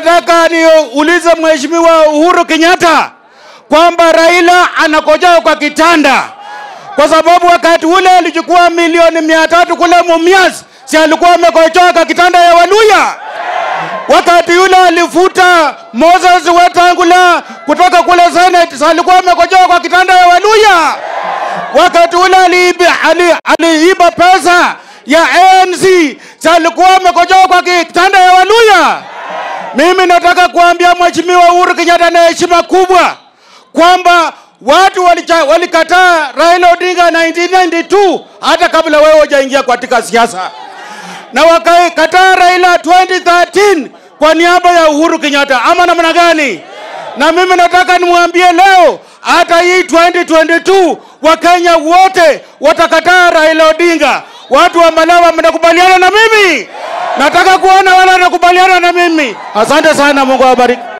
nataka niulize Mheshimiwa Uhuru Kenyatta kwamba Raila anakojea kwa kitanda, kwa sababu wakati ule alichukua milioni mia tatu kule Mumias, si alikuwa amekojoa kwa kitanda ya Waluya? Wakati yule alifuta Moses Wetangula kutoka kule Senate, si alikuwa amekojoa kwa kitanda ya Waluya? Wakati ule aliiba, ali, aliiba pesa ya ANC, si alikuwa amekojoa kwa kitanda ya Waluya? Mimi nataka kuambia Mheshimiwa Uhuru Kenyatta na heshima kubwa kwamba watu walicha- walikataa Raila Odinga 1992 hata kabla wewe hujaingia katika siasa, na wakakataa Raila 2013 kwa niaba ya Uhuru Kenyatta, ama namna gani? Na mimi nataka nimwambie leo, hata hii 2022 Wakenya wote watakataa Raila Odinga. Watu wa Malawa, mnakubaliana na mimi? Nataka kuona wale wanakubaliana na mimi. Asante sana, Mungu awabariki.